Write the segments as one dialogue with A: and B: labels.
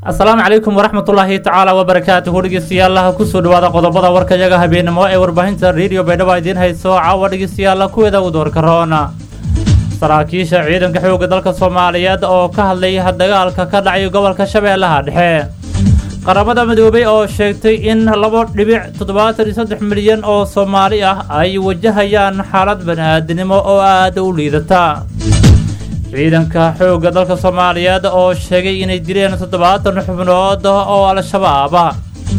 A: asalaamu calaykum waraxmatullaahi tacaala wabarakaatuhu dhegeystayaal kusoo dhawaada qodobada warkayaga habeenimo ee warbaahinta rediyo baydhabo idiin hayso caawa dhegeystayaal kuweeda u doorka roona saraakiisha ciidanka xoogga dalka soomaaliyeed oo ka hadlay dagaalka ka dhacay gobolka shabeellaha dhexe qaramada midoobay oo sheegtay in laba dhibic toddobaatan iyo saddex milyan oo soomaali ah ay wajahayaan xaalad bani-aadinimo oo aada u liidata ciidanka xoogga dalka soomaaliyeed oo sheegay inay dileen toddobaatan xubnood oo al-shabaab ah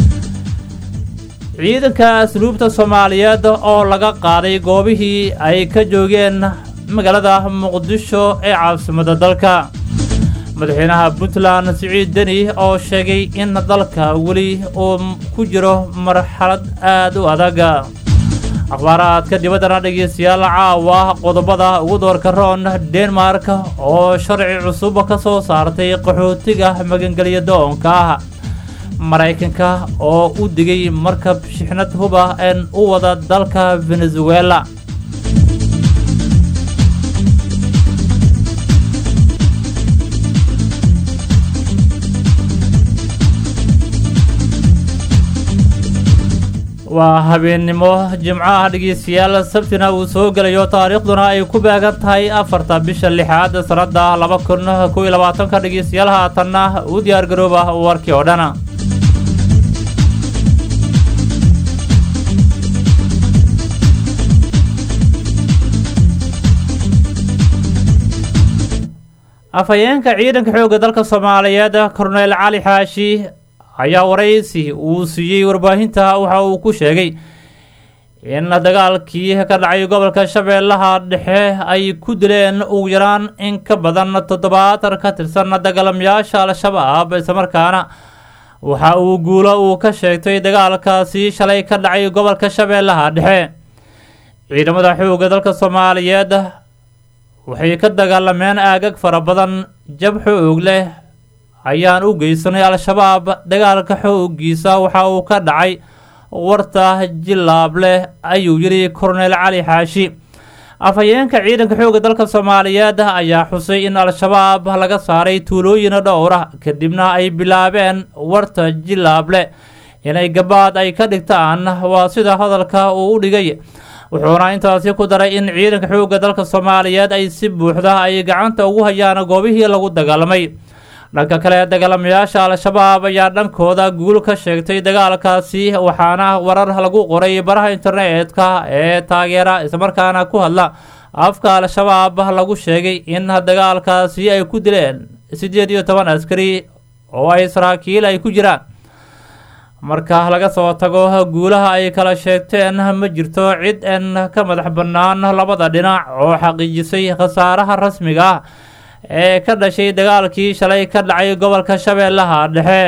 A: ciidanka asluubta soomaaliyeed oo laga qaaday goobihii ay ka joogeen magaalada muqdisho ee caasimada dalka madaxweynaha puntland siciid deni oo sheegay in dalka weli uu ku jiro marxalad aada u adag akhbaaraadka dibaddana dhegeystayaal caawa qodobada ugu doorka roon denmark oo sharci cusub ka soo saartay qaxootiga magangelya doonka ah maraykanka oo u digay markab shixnad huba een u wada dalka venezuela waa habeennimo jimcaha dhegeystayaal sabtina uu soo gelayo taariikhduna ay ku beegan tahay afarta bisha lixaad sanada laba kun kow iyo labaatanka dhegeystayaal haatanna u diyaar garooba warkii oo dhan afhayeenka ciidanka xoogga dalka soomaaliyeed korneyl cali xaashi ayaa waraysi uu siiyey warbaahinta waxa uu ku sheegay in dagaalkii ka dhacay gobolka shabeellaha dhexe ay ku dileen ugu yaraan in ka badan toddobaatan ka tirsan dagaalamayaasha al-shabaab islamarkaana waxa uu guulo uu ka sheegtay dagaalkaasi shalay ka dhacay gobolka shabeellaha dhexe ciidamada xoogga dalka soomaaliyeed waxay ka dagaalameen aagag fara badan jab xoog leh ayaan u geysanay al-shabaab dagaalka xooggiisa waxa uu ka dhacay warta jilaab leh ayuu yidhi korneyl cali xaashi afhayeenka ciidanka xoogga dalka soomaaliyeed ayaa xusay in al-shabaab laga saaray tuulooyin dhowra kadibna ay bilaabeen warta jilaable inay gabaad ay ka dhigtaan waa sida hadalka uu u dhigay wuxuuna intaasi ku daray in ciidanka xoogga dalka soomaaliyeed ay si buuxda ay gacanta ugu hayaan goobihii lagu dagaalamay dhanka kale dagaalamayaasha al-shabaab ayaa dhankooda guul ka sheegtay dagaalkaasi waxaana warar lagu qoray baraha internetka ee taageera islamarkaana ku hadla afka al-shabaab lagu sheegay in dagaalkaasi ay ku dileen siddeed iyo toban askari oo ay saraakiil ay ku jiraan marka laga soo tago guulaha ay kala sheegteen ma jirto cid en ka madax bannaan labada dhinac oo xaqiijisay khasaaraha rasmiga ah ee ka dhashay dagaalkii shalay ka dhacay gobolka shabeellaha dhexe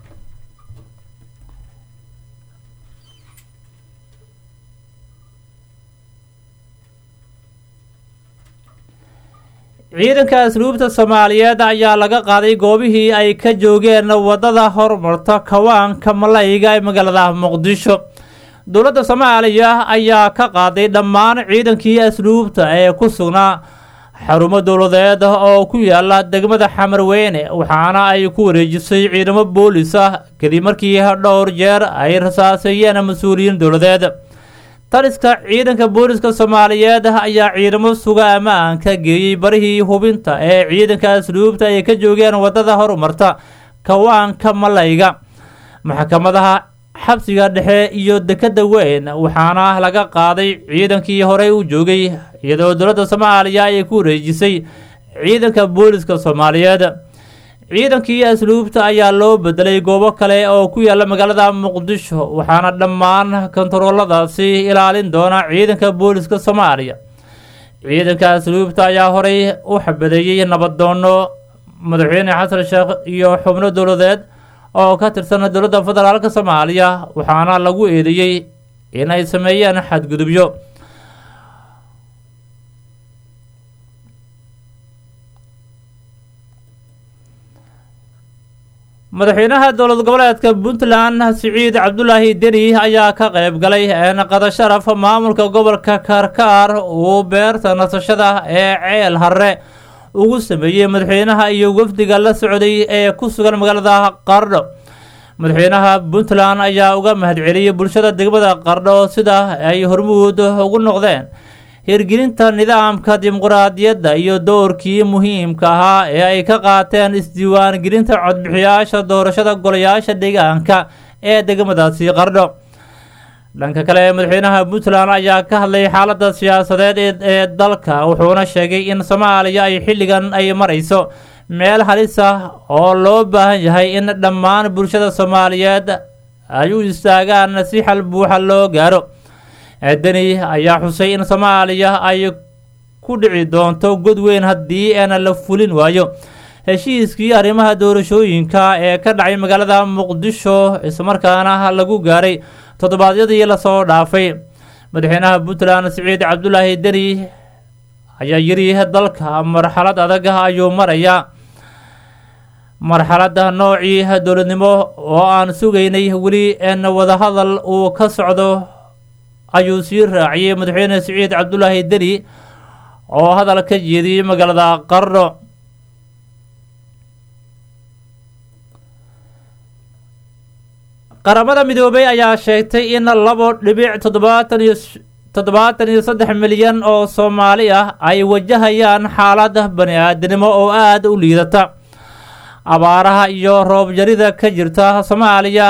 A: ciidanka asluubta soomaaliyeed ayaa laga qaaday goobihii ay ka joogeen wadada horumarta kawaanka malayga ee magaalada muqdisho dowladda soomaaliya ayaa ka qaaday dhammaan ciidankii asluubta ee ku sugnaa xarumo dowladeed oo ku yaala degmada xamarweyne waxaana ay ku wareejisay ciidamo boolis ah kadib markii dhowr jeer ay rasaaseeyeen mas-uuliyiin dowladeed taliska ciidanka booliska soomaaliyeed ayaa ciidamo suga ammaanka geeyey barihii hubinta ee ciidanka asluubta ay ka joogeen wadada horumarta kawaanka malayga maxkamadaha xabsiga dhexe iyo dekada weyn waxaana laga qaaday ciidankii horey u joogay iyadoo dowladda soomaaliya ay ku wareejisay ciidanka booliska soomaaliyeed ciidankii asluubta ayaa loo bedelay goobo kale oo ku yaala magaalada muqdisho waxaana dhammaan kontarooladaasi ilaalin doona ciidanka booliska soomaaliya ciidanka asluubta ayaa horey u xabadeeyey nabadoono madaxweyne xasan sheekh iyo xubno dowladeed oo ka tirsan dowladda federaalk soomaaliya waxaana lagu eedeeyey inay sameeyeen xadgudubyo madaxweynaha dowlad goboleedka puntland siciid cabdulaahi deni ayaa ka qayb galay naqada sharaf maamulka gobolka karkaar uu beerta nasashada ee ceel harre ugu sameeyey madaxweynaha iyo wafdiga la socday ee ku sugan magaalada qardho madaxweynaha puntland ayaa uga mahadceliyey bulshada degmada qardho sida ay hormuud ugu noqdeen hirgelinta nidaamka dimuqraadiyadda iyo doorkii muhiimka ahaa ee ay ka qaateen isdiiwaangelinta codbixiyaasha doorashada golayaasha deegaanka ee degmadaasi qardho dhanka kale madaxweynaha puntland ayaa ka hadlay xaaladda siyaasadeed ee dalka wuxuuna sheegay in soomaaliya ay xilligan ay marayso meel halis ah oo loo baahan yahay in dhammaan bulshada soomaaliyeed ay u istaagaan si xal buuxa loo gaaro deni ayaa xusay in soomaaliya ay ku dhici doonto god weyn haddii aan la fulin waayo heshiiskii arrimaha doorashooyinka ee ka dhacay magaalada muqdisho islamarkaana lagu gaaray toddobaadyadii lasoo dhaafay madaxweynaha puntland siciid cabdulaahi deni ayaa yiri dalka marxalad adag ayuu marayaa marxaladda noocii dowladnimo oo aan sugaynay weli n wadahadal uu ka socdo ayuu sii raaciyey madaxweyne siciid cabdulaahi deni oo hadal ka jeediyey magaalada qardho qaramada midoobay ayaa sheegtay in labo dhibic toddobaatan iyo toddobaatan iyo saddex milyan oo soomaali ah ay wajahayaan xaalada bani aadanimo oo aada u liidata abaaraha iyo roob yarida ka jirta soomaaliya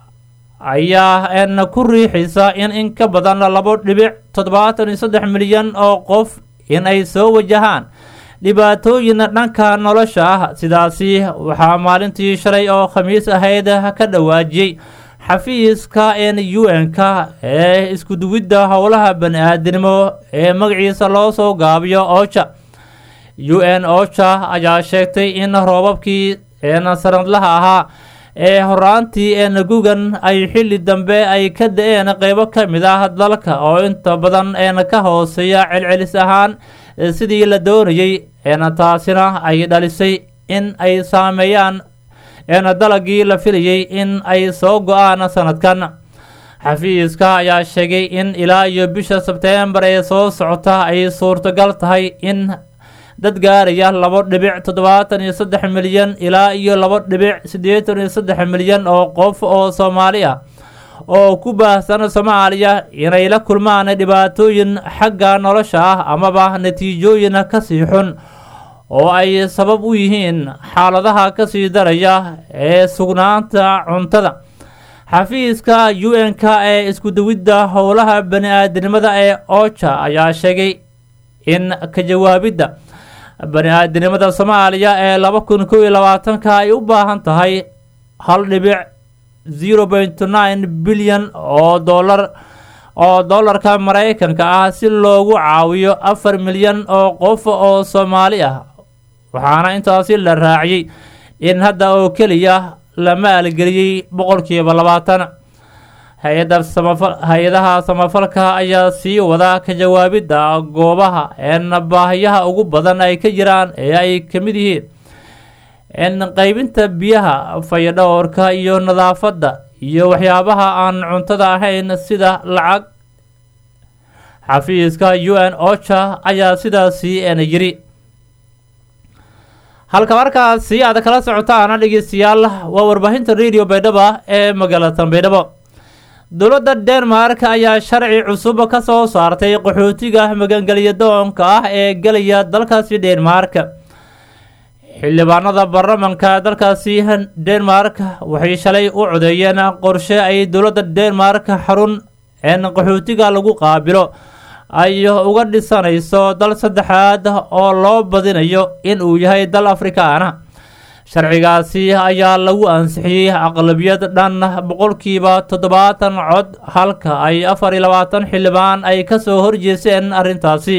A: ayaa n ku riixaysa in in ka badan labo dhibic toddobaatan iyo saddex milyan oo qof in ay soo wajahaan dhibaatooyin dhanka nolosha ah sidaasi waxaa maalintii shalay oo khamiis ahayd ka dhawaajiyey xafiiska n u n-ka ee iskuduwidda howlaha bani-aadanimo ee magaciisa loo soo gaabiyo ocha u n ocha ayaa sheegtay in roobabkii n sanadlaha ahaa ee horaantii n gugan ay xilli dambe ay ka da-een qeybo ka mid ah dalka oo inta badan n ka hooseeya celcelis ahaan sidii la doonayey n taasina ay dhalisay in ay saameeyaan n dalagii la filayay in ay soo go-aan sanadkan xafiiska ayaa sheegay in ilaa iyo bisha sebteembar ee soo socota ay suurtagal tahay in dad gaaraya labo dhibic toddobaatan iyo saddex milyan ilaa iyo labo dhibic siddeetan iyo saddex milyan oo qof oo soomaali ah oo ku baahsan soomaaliya inay la kulmaan dhibaatooyin xagga nolosha ah amaba natiijooyin kasii xun oo ay sabab u yihiin xaaladaha kasii daraya ee sugnaanta cuntada xafiiska u n-k ee iskuduwidda howlaha bani-aadanimada ee ocha ayaa sheegay in ka jawaabidda bani-aadanimada soomaaliya ee laba kun kow iyo labaatanka ay u baahan tahay hal dhibic zero point nine bilyan oo dollar oo dollarka maraykanka ah si loogu caawiyo afar milyan oo qof oo soomaali ah waxaana intaasi la raaciyey in hadda oo keliya la maalgeliyey boqolkiiba labaatan hay-adda samafal hay-adaha samafalka ayaa sii wada ka jawaabidda goobaha een baahiyaha ugu badan ay ka jiraan ee ay ka mid yihiin in qaybinta biyaha fayadhowrka iyo nadaafadda iyo waxyaabaha aan cuntada ahayn sida lacag xafiiska u n ocha ayaa sidaasi n yiri halka markaasi aad kala socotaana dhegeystayaal waa warbaahinta radio baydhaba ee magaalada baydhabo dowladda denmark ayaa sharci cusub ka soo saartay qaxootiga magangelya doonka ah ee gelaya dalkaasi denmark xildhibaanada baarlamanka dalkaasi denmark waxay shalay u codeeyeen qorshe ay dowladda denmark xarun een qaxootiga lagu qaabilo ay uga dhisanayso dal saddexaad oo loo badinayo in uu yahay dal afrikaana sharcigaasi ayaa lagu ansixiyey aqlabiyad dhan boqolkiiba toddobaatan cod halka ay afar iyo labaatan xildhibaan ay kasoo horjeeseen arrintaasi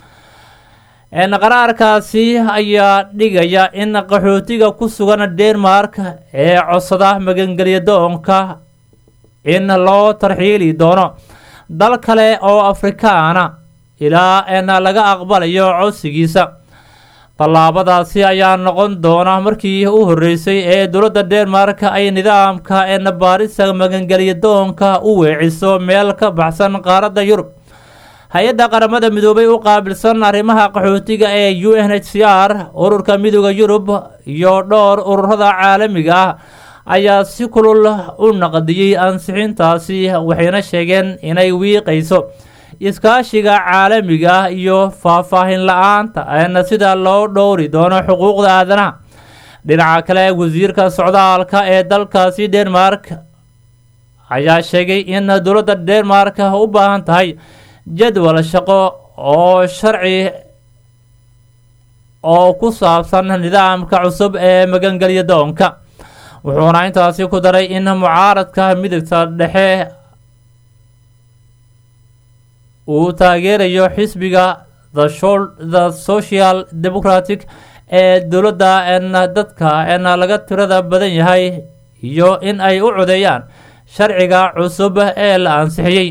A: qaraarkaasi ayaa dhigaya in qaxootiga ku sugan denmark ee codsada magangelya doonka in loo tarxiili doono dal kale oo afrikaana ilaa n laga aqbalayo codsigiisa tallaabadaasi ayaa noqon doona markii u horreysay ee dowladda denmark ay nidaamka en baarisa magangelya doonka u weeciso meel ka baxsan qaaradda yurub hay-adda qaramada midoobay u qaabilsan arrimaha qaxootiga ee u n h c r ururka midooda yurub iyo dhowr ururada caalamiga ah ayaa si kulul u naqdiyey ansixintaasi waxayna sheegeen inay wiiqayso iskaashiga caalamiga ah iyo faahfaahin la-aanta eena sida loo dhowri doono xuquuqda aadanaha dhinaca kale wasiirka socdaalka ee dalkaasi denmark ayaa sheegay in dowladda denmark u baahan tahay jadwal shaqo oo sharci oo ku saabsan nidaamka cusub ee magangelya doonka wuxuuna intaasi ku daray in mucaaradka midigta dhexe uu taageerayo xisbiga the social democratic ee dowladda n dadka n laga tirada badan yahay iyo in ay u codeeyaan sharciga cusub ee la ansixiyey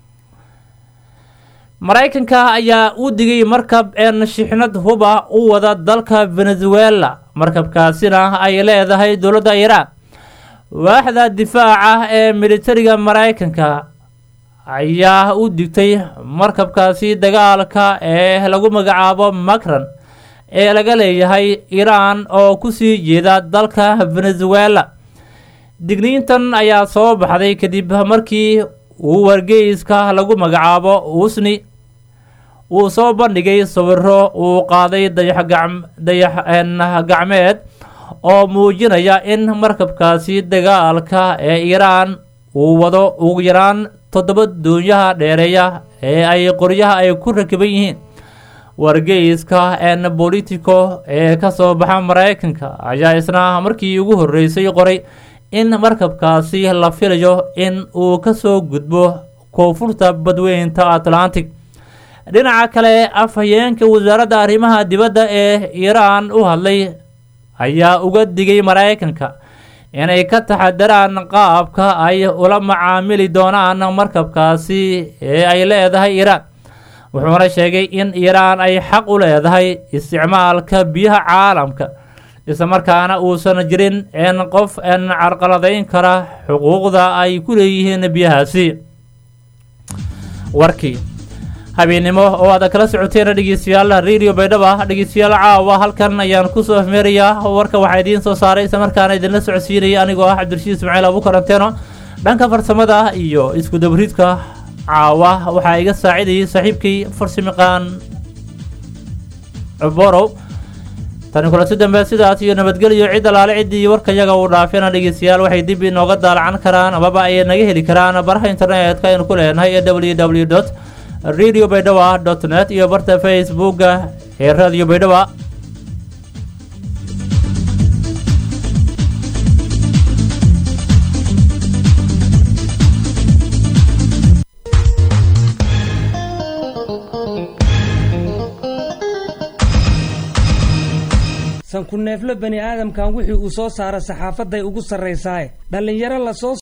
A: maraykanka ayaa u digay markab een shixnad huba u wada dalka venezuela markabkaasina ay leedahay dowladda iiraan waaxda difaaca ee militariga maraykanka ayaa u digtay markabkaasi dagaalka ee lagu magacaabo macron ee laga leeyahay iiraan oo kusii jeeda dalka venezuela digniintan ayaa soo baxday kadib markii uu wargeyska lagu magacaabo usni uu soo bandhigay sawiro uu qaaday dayax gacmeed oo muujinaya in markabkaasi dagaalka ee iiraan uu wado ugu yaraan toddoba doonyaha dheereeya ee ay qoryaha ay ku rakiban yihiin wargeyska n bolitico ee kasoo baxa maraykanka ayaa isna markii ugu horreysay qoray in markabkaasi la filayo in uu kasoo gudbo koonfurta badweynta atlantic dhinaca kale afhayeenka wasaaradda arrimaha dibadda ee iiraan u hadlay ayaa uga digay maraykanka inay ka taxadaraan qaabka ay ula macaamili doonaan markabkaasi ee ay leedahay iiraan wuxuuna sheegay in iiraan ay xaq u leedahay isticmaalka biyaha caalamka islamarkaana uusan jirin in qof n carqaladayn kara xuquuqda ay ku leeyihiin biyahaasi warkii habeennimo oo aad kala socoteen dhegeystayaal radio baydhaba dhegeystayaal caawa halkan ayaan kusoo afmeerayaa warka waxaa idiin soo saaray islamarkaana idinla socodsiinaya anigoo ah cabdirashiid ismaaciil abu karanteeno dhanka farsamada iyo isku dabridka caawa waxaa iga saacidayay saaxiibkay farsimiqaan borow tani kulanti dambe sidaas iyo nabadgelyo cid alaale ciddii warkayaga uu dhaafina dhegeystayaal waxay dib inooga daalacan karaan amaba ay naga heli karaan baraha internetka aynu ku leenahay ee w w dot radio baydhawa dot net iyo barta facebooka ee radio baydhawa
B: sanku neefle bani aadamkan wixii uu soo saara saxaafaday ugu sarraysaaye dhallinyaro lasoo